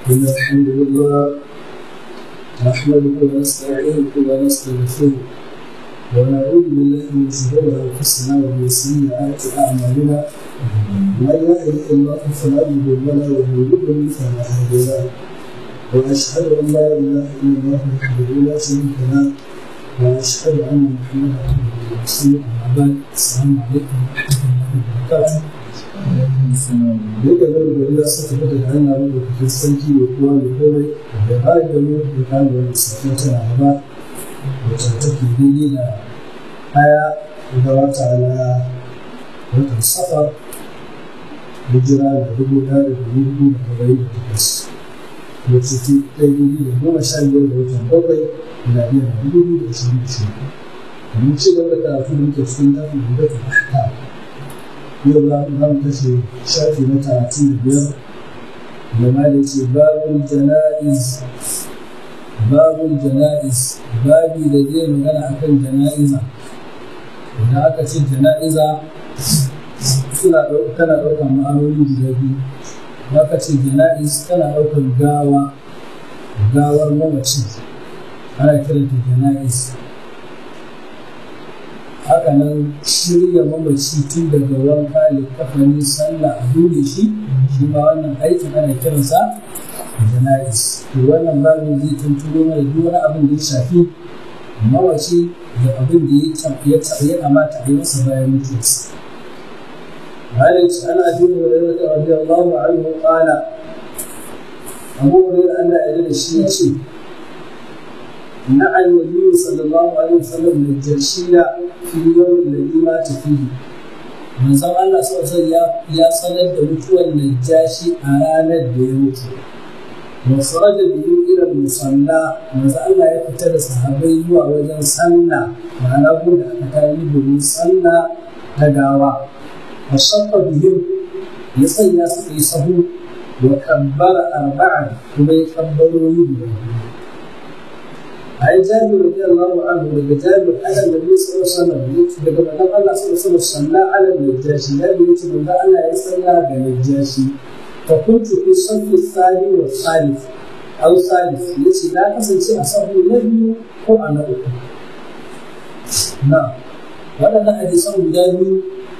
إن الحمد لله نحمده ونستعينه ونستغفره ونعوذ بالله من شرور أنفسنا ومن سيئات أعمالنا من يهده الله فلا مضل له ومن يضلل فلا هادي له وأشهد أن لا إله إلا الله وحده لا شريك له وأشهد أن محمدا عبده ورسوله أما بعد السلام عليكم ورحمة الله وبركاته Duka zai gari ya saka daga da hanya wanda kake sarki da kuwa da komai da bayan da mu da kayan wanda suke tana gaba wacce take daidai da haya da wata na watan safar hijira da dubu ɗaya da dubu biyu da arba'in da takwas wacce ta daidai da goma sha biyar da watan bakwai da biyar da dubu biyu da ashirin da shida. Mun ci gaba da karatu da muke cikin tafi da ta ahkam yau za mu kashe shafi na talatin da biyar da ma da ce babul jana'iz babul jana'iz babi da zai magana akan jana'iza idan aka ce jana'iza suna tana ɗaukar ma'anoni guda biyu aka ce jana'iz tana ɗaukar gawa gawar mamaci ana kiranta jana'iz haka nan shirya mamaci tun daga wanka da kafani sallah a dole shi shi ma wannan aikin ana kiransa jana'is to wannan babin zai tunturo mana duk wani abin da ya shafi mamaci da abin da ya ya kamata a yi masa bayan mutuwarsa مالك عن ابي هريره رضي الله عنه قال ابو هريره ان اجل الشيء نعى النبي صلى الله عليه وسلم الجرشية في اليوم الذي مات فيه manzon Allah sosai ya sanar da mutuwar najashi a ranar da ya mutu wasu da biyu irin musalla manzo Allah ya fita da sahabai zuwa wajen sallah ma'ana da aka kayi domin sallah ta gawa wa shaffa biyun ya sanya suka yi sahu wa kabbara arba'a kuma ya kabbarori guda biyu عن جابر رضي الله عنه لما جابر على النبي صلى الله عليه وسلم لما قال الله صلى الله عليه وسلم صلى على النجاشي لا يوجد من الله يصلى بالنجاشي فكنت في الصف الثاني والثالث أو الثالث التي لا تسلسل أصحاب النبي هو أنا أكل نعم waɗannan hadisan guda biyu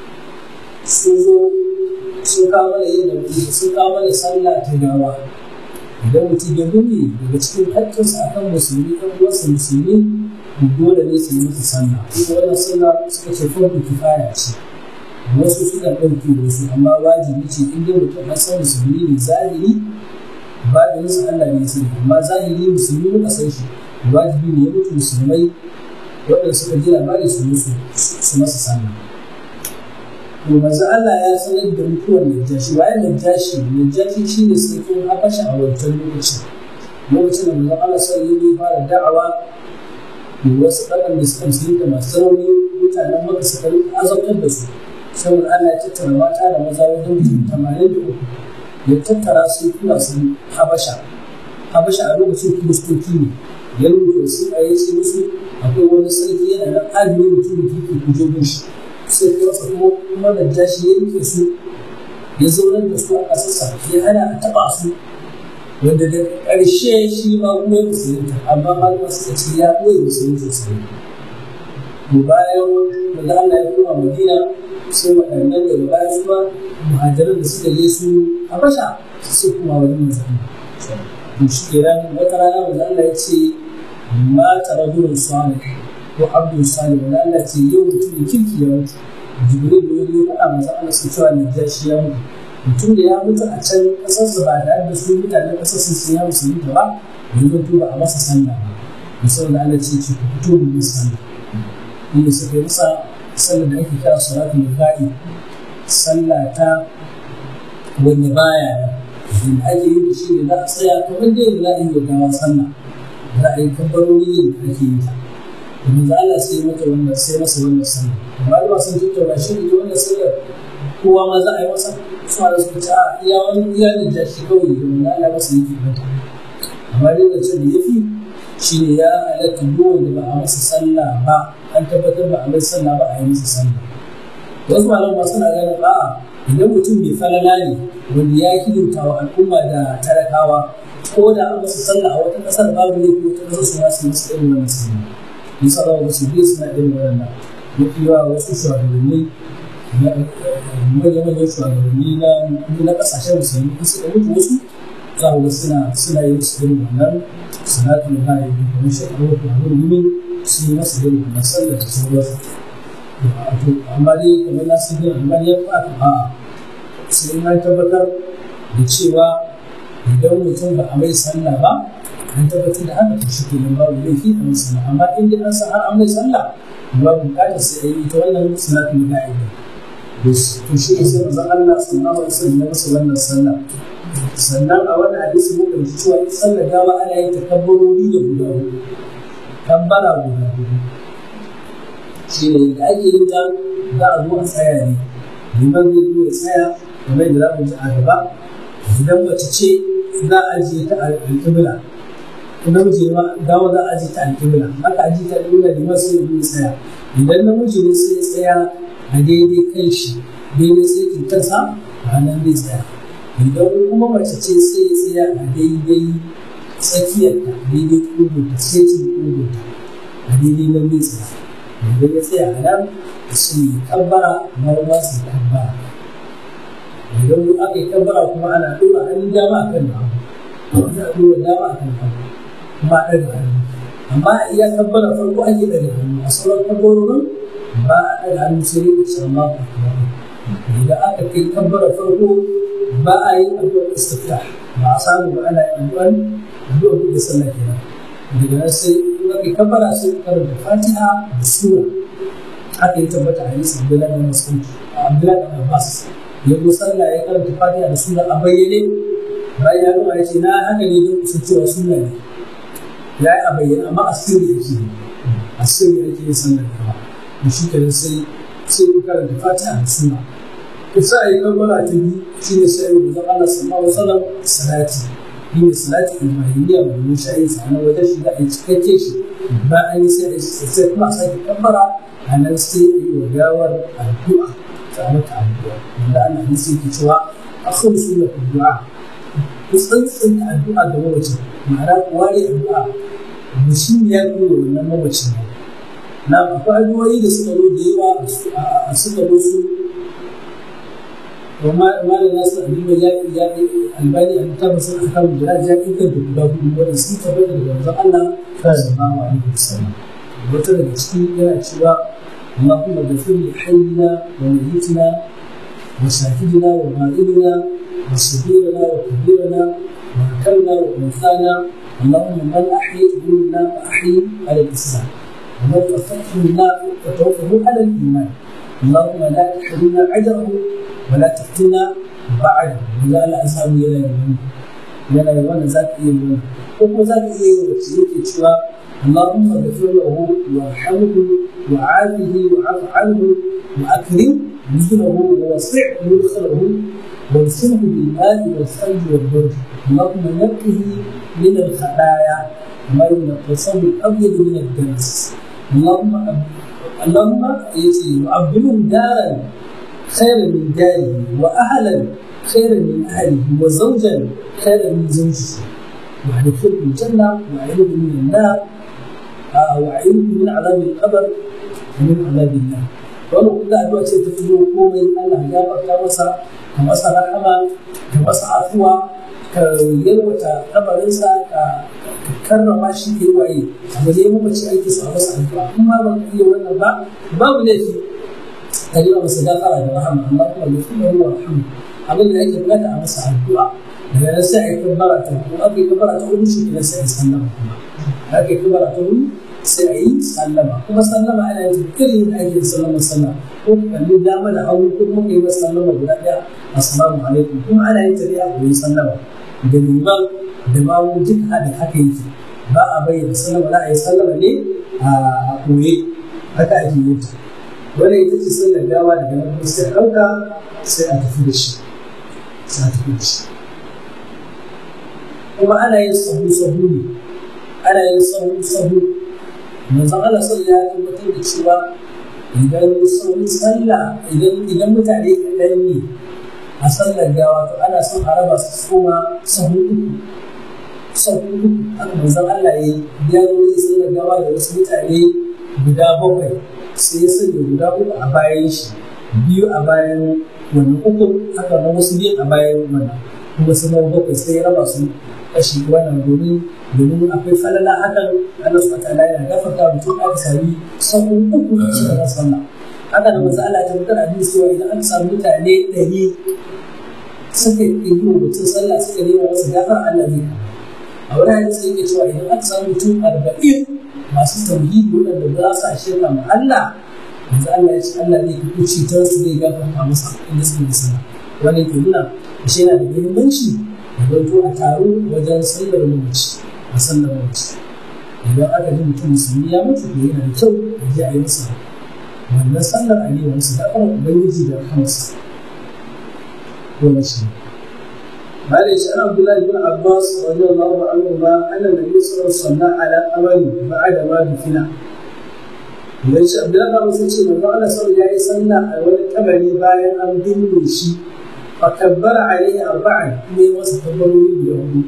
sun zo sun kawo mana yin sun kawo mana sallah ta gawa idan mutum ya gudu daga cikin haƙƙinsa a kan musulmi ɗan uwansa musulmi dole ne su yi masa sallah kuma wannan sallah suka ce farko kifaya ce wasu suka ɗauke wasu amma wajibi ce in dai mutum an san musulmi ne zahiri ba da nisa Allah ne sani amma zahiri musulmi muka san shi wajibi ne ya mutu musulmai waɗanda suka ji labari su musu su masa sallah to manzo Allah ya sanar da mutuwar Najashi bayan Najashi Najashi shi ne sarkin Habasha a wancan lokacin lokacin da manzo Allah sai ya fara da'awa da wasu ɗaɗan da suka musulunta masu rauni mutanen maka suka rika azabtar da su saboda Allah ya tattara mata da maza wajen mutum tamanin da uku ya tattara su tura su Habasha Habasha a lokacin kiristoci ne ya rubuta su a yace musu akwai wani sarki yana nan adini mutum da kike kuje shi sai kansa kuma kuma da jashi ya rike su ya zaunar da su a ƙasarsa ya hana a taɓa su wanda da ƙarshe shi ma kuma ya musulunta amma malama suka ce ya ɓoye musulunta su ne to bayan da Allah ya koma Madina sai waɗannan daga baya su ma muhajiran da suka je su Habasha su kuma wani manzanni to shi kenan wata rana manzo Allah ya ce ma taradun salih ko abdul salih wanda Allah ce yau mutum kirki ya mutu jibril da ya faɗa masa Allah su cewa ne ja shi ya mutu mutum da ya mutu a can ƙasar su ba tare da su mutanen ƙasar sun sun ya musu mutu ba yanzu to ba a masa sallah ba musamman Allah ce ce ku fito mu yi sallah inda suka yi masa sallah da ake kira salatu nufa'i sallah ta wanda baya da ake yi da shi da za a tsaya kamar da yadda za a yi wa gawa sallah za a yi kabbarori da ake yi ta domin za Allah sai mata wannan sai masa wannan sallah amma da sun tattauna shi ita wannan sallar kowa ma za a yi masa suna da suka ce a iya wani iya ne da shi kawai domin Allah masa yake mata amma dai da ce da yafi shi ne ya halatta duk wanda ba a masa sallah ba an tabbatar ba a mai sallah ba a yi masa sallah wasu malamma suna ganin a'a idan mutum bai falala ne wanda ya hidimta wa al'umma da talakawa ko da an masa sallah a wata ƙasar babu ne ko wata ƙasar su ma su masa irin wannan sallah nisa ba wasu biyu suna irin wannan mafi yawa wasu shugabanni manya-manyan shugabanni na ƙasashen musulmi in suka mutu wasu za ku ga suna suna yin su irin wannan salatu da ba yi kuma shi a wata wani ne su yi masa irin wannan sallah da sauransu amma dai kamar na sun yi amma ya fa a sai na tabbatar da cewa idan mutum ba a mai sallah ba an tabbatar da haka to shi ke nan babu laifi a mai sallah amma in dai an san har an mai sallah babu bukatar sai a yi ita wannan salatu da ka'ida to shi ne sai manzon Allah sallallahu alaihi wasallam ya masa wannan sallah sannan a wannan hadisi mun ɗauki cewa ita sallar dama ana yin takabbarori da guda hudu kabbara guda hudu shi ne da ake yin ta za a zo a tsaya ne liman zai zo ya tsaya kamar da za mu ji a gaba idan mace ce za a ajiye ta alƙibla namiji ma dawo za a ajiye ta alƙibla haka ajiye ta alƙibla liman sai ya zo ya tsaya idan namiji ne sai ya tsaya a daidai kan shi daidai sai in kansa a nan zai tsaya idan kuma mace ce sai ya tsaya a daidai tsakiyarta daidai ƙugunta sai cin ƙugunta a daidai nan zai tsaya idan ya tsaya a nan su yi kabbara na ba su kabbara idan aka yi kabbara kuma ana ɗora hannun dama a kan hagu ana ɗora dama a kan hagu kuma a ɗaga hannu amma iya kabbara farko ake ɗaga hannu a sauran kabbarorin ba a ɗaga hannu sai dai kusa ma ku idan aka kai kabbara farko ba a yi addu'ar istiftah ba a samu ba ana yin addu'ar addu'ar da sallah kenan daga nan sai in aka kabbara sai karanta fatiha da sura haka ya tabbata a yasa abdullahi bin mas'ud abdullahi bin abbas ya zo sallah ya karanta fatiha da sura a bayyane bayan ya gama ya ce na haka ne don kusa cewa suna ne ya yi a bayyane amma a sirri yake yi a sirri yake yin sallar gaba da shi kenan sai sai ku karanta fatiha da sura ku sa yi kabbara ta biyu shi ne sai ku zama Allah sallallahu alaihi wasallam salati shi ne salati ibrahimiyya ba domin shayin sa na wajen shi da a yi cikakke shi ba an yi sai sai kuma a sake kabbara a nan sai a yi wa gawar addu'a ta mata addu'a wanda ana yi sai ke cewa akhir sunna addu'a ku tsantsan addu'a ga mamacin ma'ana ku ware addu'a da shi ne ya kuma wannan mamacin ne na akwai addu'o'i da suka zo da yawa a suka zo su وما ما الناس اللي جاء جاء الباني أن تبص أحكام الجهاد جاء إذا بقدر ورسي تبين الرزق الله صلى الله عليه وسلم وترى تشكي إلى شواء اللهم اغفر لحينا وميتنا وشاهدنا وغائبنا وصغيرنا وكبيرنا وذكرنا وانثانا اللهم من احييت منا فاحيي على الاسلام ومن توفيته منا فتوفه على الايمان اللهم لا تحرمنا اجره ولا تفتنا بعده ولا لا اسامي يلا يمين يلا يمين ذات يمين وكما ذات يمين يمين اللهم اغفر له وارحمه وعافه وعف عنه واكرم نزله ووسع مدخله وارسله بالماء والثلج والبرد اللهم نقه من الخطايا ما ينقى الثوب الابيض من الدنس اللهم أب... اللهم يعبدهم دارا خيرا من داره واهلا خيرا من اهله وزوجا خيرا من زوجته وادخله الجنه واعيذه من النار وأعيذه من عذاب القبر ومن عذاب النار wannan kuma addu'a ce ta fito komai Allah ya gafarta masa ka masa rahama ka masa afuwa ka yalwata kabarinsa ka karrama shi ke waye abu ne mu mace aiki sa masa addu'a kuma ba ka iya wannan ba babu laifi ka yi masa gafara da rahama Allah kuma ya fi yawa rahama abin da yake bukata a masa addu'a daga nan sai a yi kabbara ta ko aka yi kabbara ta hudu shi kenan sai a yi sallama kuma aka yi kabbara ta hudu sai a yi sallama kuma sallama ana yin irin da ake sallama sallama ko kalli dama da hagu ko kuma kai masa sallama guda ɗaya assalamu alaikum kuma ana yin tafiya a koyi sallama da liman da mamu duk da haka yake ba a bayyana sallama za a yi sallama ne a koye haka ake yin ta wannan ita ce sallar gawa daga nan kuma sai a ɗauka sai a tafi da shi sai a tafi da shi kuma ana yin sahu sahu ne ana yin sahu sahu manzon Allah sallallahu ya tabbatar da cewa idan sauran sallah idan idan mutane kaɗan ne a sallar gawa to ana son a raba su koma sahu uku sau uku haka manzon Allah ya yi ya zo ya sallar gawa da wasu mutane guda bakwai sai ya sanya guda uku a bayan shi biyu a bayan wani uku haka na wasu biyu a bayan wannan kuma su zama bakwai sai ya raba su kashi wannan domin domin akwai falala hakan Allah subhanahu wa ta'ala yana gafarta mutum aka sami sau uku cikin sallah haka da manzo Allah ta mutar abin cewa idan aka samu mutane ɗari suka yi wa mutum sallah suka nema masa gafar Allah ne a wani hadisi yake cewa idan aka samu mutum arba'in masu tauhidi waɗanda ba sa shirka ma Allah manzo Allah ya ce Allah ne ka kuci ta su zai gafarta masa inda suke da sallah wani ke nuna shi yana da muhimmanci da zanto a taro wajen sallar mamaci a sallar mamaci idan aka ji mutum musulmi ya mutu to yana da kyau a je a yi masa wannan sallar a yi wasu da kuma ubangiji da kansa wannan shi Bale shi an Abdullahi bin Abbas radiyallahu anhu ma anna nabi sallallahu alaihi wasallam ala amali ba'da ma dufina Idan shi Abdullahi bin Abbas ce manzo Allah sallallahu alaihi wasallam a wani kabari bayan an binne shi fa kabbara alaihi arba'an ne wasu kabbarori da hudu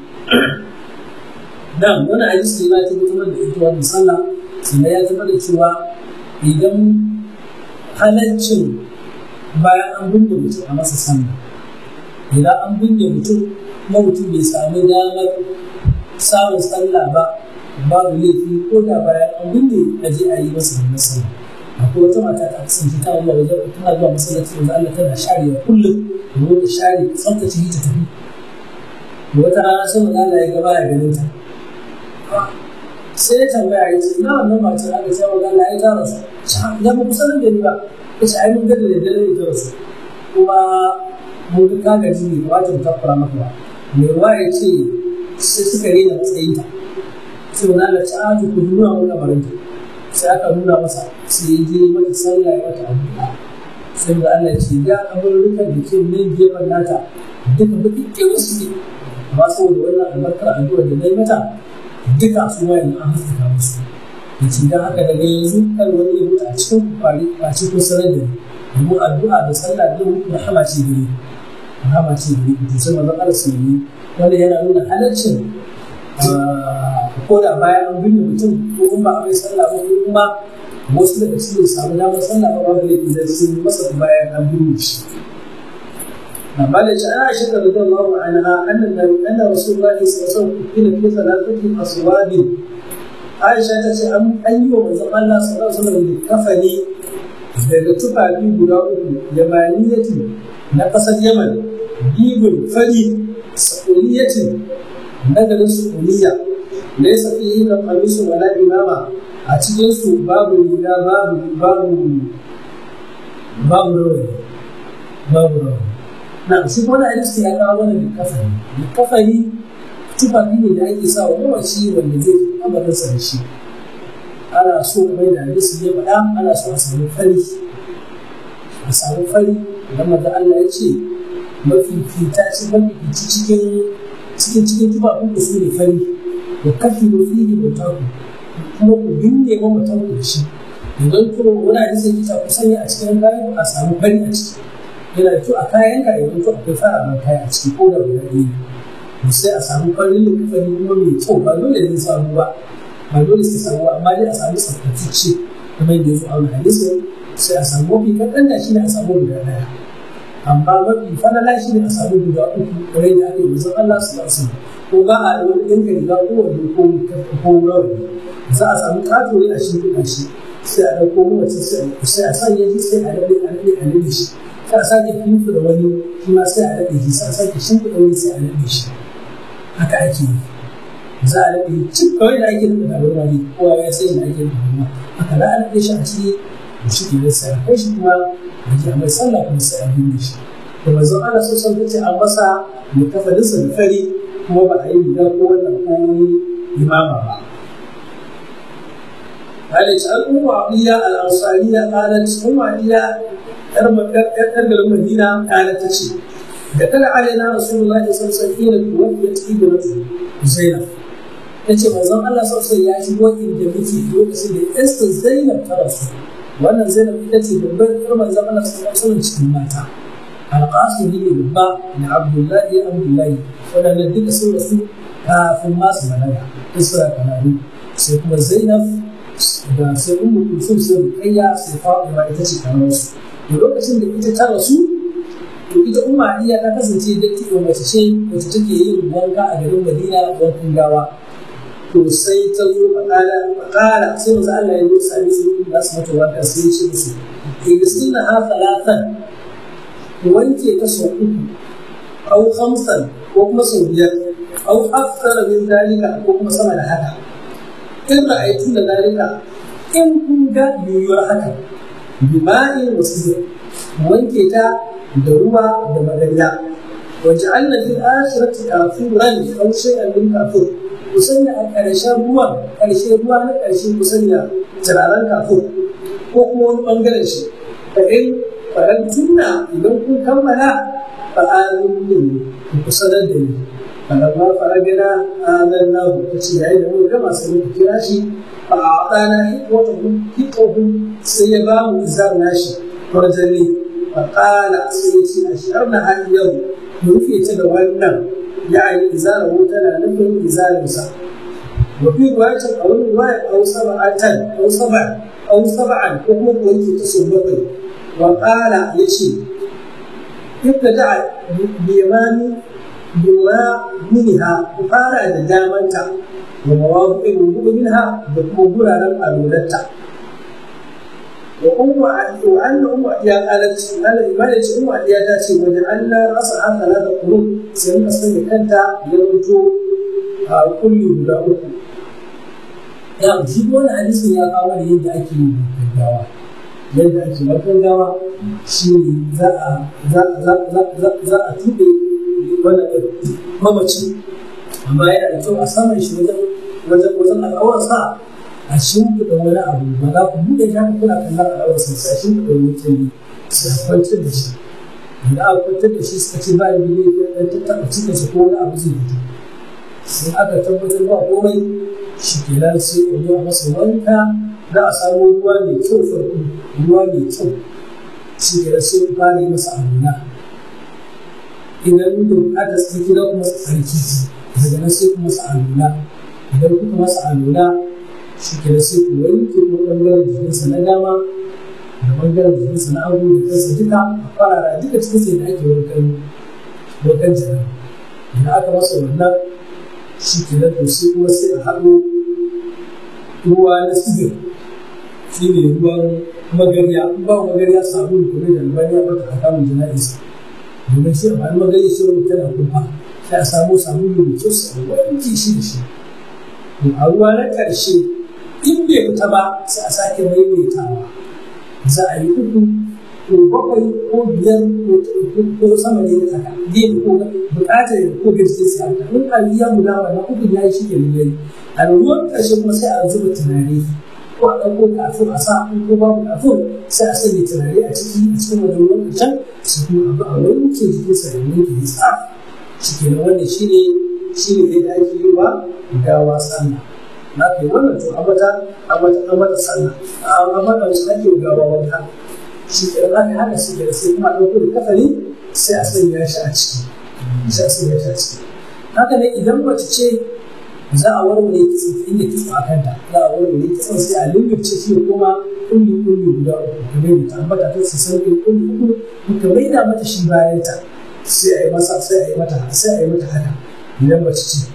Dan wani hadisi ne ya tabbatar da ita wannan sallah sannan ya tabbatar da cewa idan halaccin bayan an binne mutum a masa sallah idan an binne mutum kuma mutum bai sami damar samun sallah ba babu laifi ko da bayan an binne a je a yi masa wannan sallah akwai wata mata ta kasance ta zuwa wajen tana zuwa masallaci wanda Allah tana sharewa kullum domin ta share tsaftace ta tafi wata rana sai mun Allah ya gaba ya ganin ta sai ya tambaya ya ce ina wannan matar aka ce wa Allah ya tara su ya ba kusa da ni ba ya ce ai mun gada da dare da rasu kuma mun ga ka gaji ne ba ta takura maka ba mai ruwa ya ce sai suka rena matsayinta sai wani Allah ci aji ku nuna mun kabarin ta sai aka nuna masa sai ya je mata sallah ya mata addu'a sai da Allah ya ce ga kabarurukan da ke nan gefen nata duka baki kirin su ne amma saboda wannan albarkar addu'a da na yi mata duka su ma yanzu an haskaka musu da ce don haka daga yanzu kan wani ya mutu a cikin kwari a cikin sanar da ni domin addu'a da sallah da mutu rahama ce da ni rahama ce da ni to sai manzon Allah su yi wanda yana nuna halaccin ko da bayan an binne mutum ko kuma a mai sallah ko kuma wasu daga cikin samu damar sallah ba babu laifi da sun yi masa bayan an binne shi قال عائشة رضي الله عنها أن أن رسول الله صلى الله عليه وسلم كفن في ثلاثة أصواب عائشة تقول أن أيوة من الله صلى الله عليه وسلم كفني daga tufafi guda uku yamaniyati na ƙasar yaman bibin fari sa'uliyatin na garin su'uliya da ya safi yi da kamisu wala imama a cikinsu babu riga babu babu babu rawani babu rawani na shi wani hadisi ya kawo wani likafani likafani tufafi ne da ake sa wa mawaci wanda zai amarinsa da shi ana so kamar da hadisi ya faɗa ana so a samu fari a samu fari idan maza Allah ya ce mafi fita ce mafi fici cikin cikin cikin tufafin ku su ne fari da kafi da fiye da taku kuma ku binne ma mutum da shi idan kuma wani hadisi ya kita ku sanya a cikin kayan a samu fari a ciki yana da kyau a kayan ka idan to akwai fararen kaya a ciki ko da guda ɗaya sai a samu farin likafani kuma mai kyau ba dole ne samu ba ba dole sai samu amma dai a samu tsaftatacce kamar yadda ya zo a wani hadisi sai a samu mafi kaɗan da shi ne a samu guda ɗaya amma mafi falala shi ne a samu guda uku kamar yadda ake yi zan Allah su lasu ko ba a da wani ɗinka riga ko wani ko ko rawani za a samu ƙato ne a shi kuɗa shi sai a ɗauko mawace sai a sanya shi sai a daɗe a daɗe a daɗe shi sai a sake finfu da wani shi ma sai a daɗe shi sai a sake shimfiɗa wani sai a daɗe shi haka ake yi za a daɗe cik kawai da ake daɗe tabarma ne kowa ya sai da ake daɗe tabarma haka za a daɗe shi a ciki da shi ke sai a kai shi kuma a ji a mai sallah kuma sai a binne shi da manzon ana so son ta ce an masa mai kafalinsa da fari kuma ba a yi riga ko wannan ko wani imama ba قالت أم عطية الأنصارية قالت أم عطية أرجل المدينة قالت تشي دخل علينا رسول الله صلى الله عليه وسلم توفيت ابنته زينب tace manzon Allah sosai ya shigo inda muke lokacin da Esther Zainab ta rasu wannan Zainab ita ce babbar ƴar manzon Allah sallallahu alaihi wasallam cikin mata Al-Qasim ne babba da Abdullahi Abdullahi waɗanda duka sun rasu kafin masu balaga isra kanani sai kuma zainab da sai ummu kulsum sai rukayya sai fatima ita ce kamar su da lokacin da ita ta rasu to ita umma iya ta kasance da take mace ce wacce take yin wanka a garin madina wankan gawa to sai ta zo faƙala faƙala sai masu Allah ya zo sami su za su mata wanka sai ya ce musu igistina ha talatan wanke ta sau uku au hamsan ko kuma sau biyar au aksara min dalika ko kuma sama da haka in ra'aytu da dalika in kun ga yiwuwar haka bima'in wasu wanke ta da ruwa da magariya wajen Allah fil akhirati kafuran aw shay'an min kafur ku sanya a ƙarshen ruwan ƙarshe ruwa na ƙarshe ku sanya turaren kafur ko kuma wani ɓangaren shi fa in faran tunna idan kun kammala fa amin ku sanar da ni falamma faragana adan na ta ce yayin da muka gama sai muka kira shi fa a'tana hiqwatahu hiqwahu sai ya ba mu izar nashi farjani fa qala sai ya ce asharna hal yau mu rufe ta da wannan يعني إزالة تنا نفهم إزالة سا وفي رواية أو رواية أو سبعة أو سبع أو سبعا وهو قلت تصبقي وقال يشي ابتدع بيمان بما منها وقال دامنتا ومواضع الوضوء منها بقبولها لم أولدتا وأم وأن أم أديا قالت قال إمالة أم أديا تاتي وجعلنا رأسها ثلاثة قلوب سيما سنة كنت يرجو كل guda uku. Ya ji wani hadisin ya kawo da yadda ake yin gaggawa. Yadda ake warkar gawa shi ne za a tuɓe wani mamaci amma yana da kyau a saman shi wajen wajen al'awarsa a shimfiɗa wani abu ba za ku buɗe shi haka kuna kallon al'awarsa sai a shimfiɗa wani kyalli sai a kwantar da shi da aka kwantar da shi suka ce ba da ne ɗan tattaɓa cikinsa ko wani abu zai fito sai aka tabbatar ba komai shi ke nan sai a yi masa wanka za a samu ruwa mai kyau farko ruwa mai kyau shi ke nan sai ku fara yi masa abuna idan da buƙatar tsarki na kuma tsarki daga nan sai ku masa alula idan kuka masa alula shi ke sai ku wanke ko ɓangaren jikinsa na dama da ɓangaren jikinsa na hagu da kansa duka a fara duka cikin sai da ake wankan wankan jira idan aka masa wannan shi ke nan to sai kuma sai a haɗo ruwa na sigar shi ne ruwan magarya ba magarya sabulu kuma da albaniya ba ta haka mun jana'isa domin shi a bayan magarya shi wani tana kuma sai a samu sabulu mai kyau sai a wanke shi da shi to a ruwa na ƙarshe in bai fita ba sai a sake maimaitawa za a yi uku ko bakwai ko biyar ko sama ne da haka zai ko bukatar ko gaske sai haka in a ya guda wannan uku ya yi shi ke yayi a ruwan ƙarshe kuma sai a zuba tunani ko a ɗauko kafin a sa in ko babu kafin sai a sanya tunani a ciki a cikin wani ruwan ƙarshen su kuma abu a wanke jikinsa da wanke ya tsaf shi ke wannan shi ne shi ne da ake yi wa gawa sallah na kai wannan to amata amata amata sallah amata wasu ake gawa wanka shi ke aka haka shi ke sai kuma ɗauko da kafari sai a sanya shi a ciki sai a sanya shi a ciki haka ne idan mace ce za a warware kitso inda kitso a kanta za a warware kitson sai a lullubce shi kuma kulli kulli guda uku kamar da ta ambata ta su sauke kulli uku muka maida mata shi bayan ta sai a yi masa sai a yi mata sai a yi mata haka idan mace ce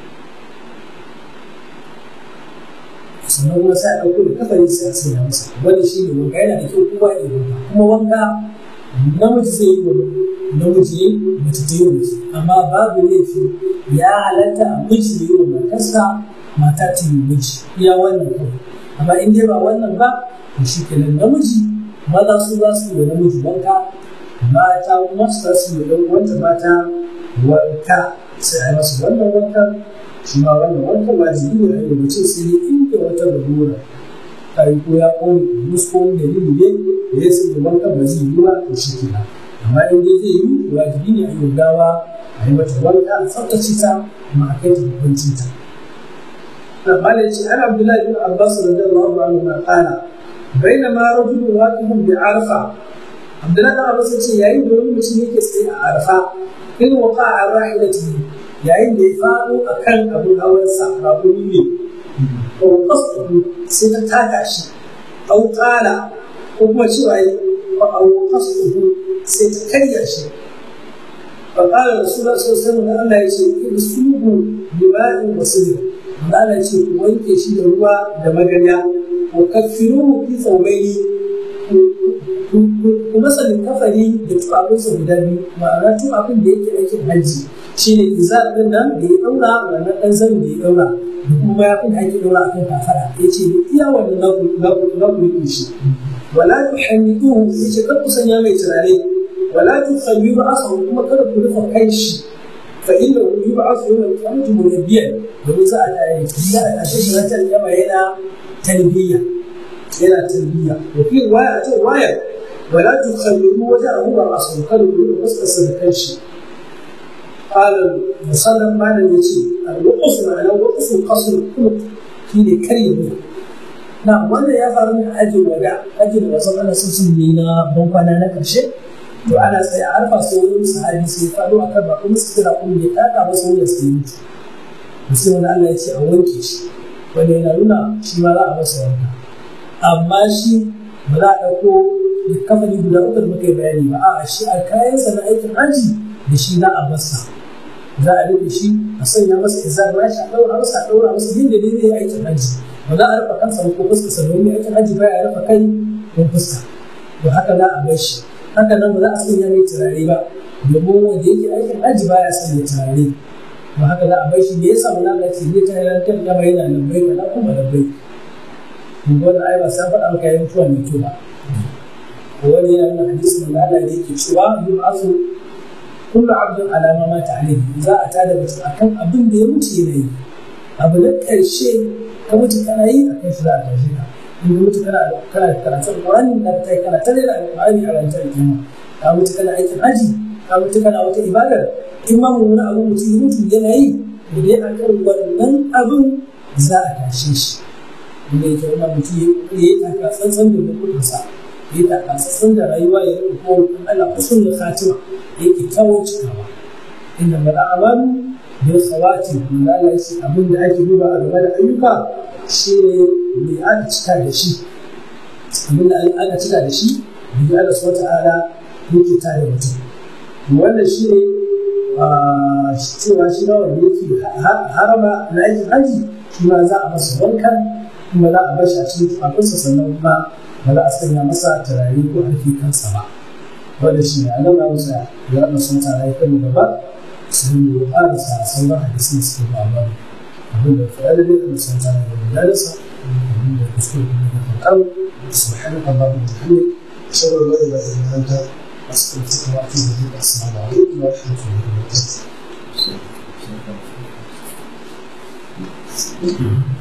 sannan kuma sai a ɗauko da kafari sai a sanya masa wanda shi ne wanka yana da kyau kuma ya wanka kuma wanka namiji zai yi wa namiji mace ta yi wa mace amma babu laifi ya halatta a miji yi wa matarsa mata ta yi miji iya wannan kawai amma in dai ba wannan ba to shi kenan namiji maza su za su yi wa namiji wanka mata kuma su za su yi wa ɗan uwanta mata wanka sai a yi masa wannan wankan shi ma wannan wankan wajibi ne a yi mace sai dai inda wata lalura ta yi ko ya ƙone musu ko wani dalili ne da ya sai da wankan ba zai yi ba to shi kenan amma in dai zai yi wajibi ne a yi gawa a yi mata wanka a tsaftace ta kuma a kai ta hukuncin ta amma da ce an abdullahi bin abbas radiyallahu anhu ma kana bainama rajulun waqifun bi arfa abdullahi bin abbas ce yayin da wani mutum yake tsaye a arfa in waqa a rahilatihi yayin da ya faɗo a kan abin hawansa rabuni ne ko kasu sai ta taka shi au ƙala ko kuma cewa yi ba au kasu sai ta karya shi fa ƙala rasulullah sallallahu alaihi da Allah ya ce in subu bima'in wasilin da Allah ya ce ku wanke shi da ruwa da maganya wa kaffiruhu fi thawbayni ku masa kafari da tufafinsa guda biyu ma'ana tufafin da yake aikin hajji shine izar din nan da ya daura wannan dan zanin da ya daura da kuma mayafin da ake daura akan kafara ya ce iya wannan na ku yi shi wala tuhammiduhu ya ce kar ku sanya mai turare wala tukhammiru asahu kuma kada ku rufe kai shi fa inna hu yub'athu yawma al-qiyamati munabbiyan domin za a za a tashe shi ranar kiyama yana talbiya yana talbiya wa fi riwaya ta riwaya wala tukhammiru wajhahu wa ra'sahu kada ku rufe fuskarsa da kanshi قال musallan malam ya ce al-waqf ma'ana waqf qasr kullu shine karye ne na wannan ya faru ne ajin wada ajin wasan ana sun sun ne na bankwana na karshe to ana tsaye a arfa sai wani sahabi sai ya faɗo akan ba kuma su kira kuma ya taka masa wanda sai mutu to sai wani Allah ya ce a wanke shi wanda yana nuna shi ma za a masa wanka amma shi ba za a ɗauko kafani guda uku da muka yi bayani ba a'a shi a kayansa na aikin haji da shi za a masa za a rufe shi a sanya masa izar ba shi a ɗaura masa a ɗaura masa yin da ne zai aikin hajji ba za a rufe kansa ko fuskarsa domin aikin hajji ba ya rufe kai ko fuska to haka za a bar shi haka nan ba za a sanya mai turare ba domin wanda yake aikin hajji ba ya sanya turare ba haka za a bar shi da ya samu na ce zai ta yanar kan gaba yana lambai kaza kuma lambai to wannan ai ba sai faɗa maka yayin mutuwa mai kyau ba wani yana nuna hadisi da Allah da yake cewa yub'athu kullu abdin alama ma ta alaihi za a tada mutum akan abin da ya mutu yana yi abu na ƙarshe ka mutu kana yi a kan shi za a tashi ka in ka mutu kana kana karatun Qur'ani da kai kana tare da Qur'ani a ranar kiyama ka mutu kana aikin haji ka mutu kana wata ibadar in ma mun wani abu mutum ya mutu yana yi da dai akan wannan abin za a tashe shi inda yake wannan mutum ya yi taka tsantsan da mutunsa ya yi taka tsantsan da rayuwa ya yi ko Allah husnul khatima yake kawo cikawa inda mala amalu bil khawati wanda Allah ya abin da ake duba a game da ayyuka shi ne mai aka cika da shi abin da aka cika da shi bi Allah subhanahu ta'ala yake tare mutum wannan shi ne cewa shi na wanda yake harama na aikin haji shi ma za a masa wankan kuma za a bar shi a cikin tufafinsa sannan kuma ba za a sanya masa turare ko harfi kansa ba wanda shi ne alam hausa ya na sun tara ya kan gaba sun yi wa ƙarasa sauran hadisin da suke ba ba abin da faɗa da dai sun tara da wadansa abin da kuskure kuma da kankan subhanaka allahumma wa bihamdik ashhadu an la ilaha illa anta astaghfiruka wa atubu ilayk assalamu alaikum wa rahmatullahi wa barakatuh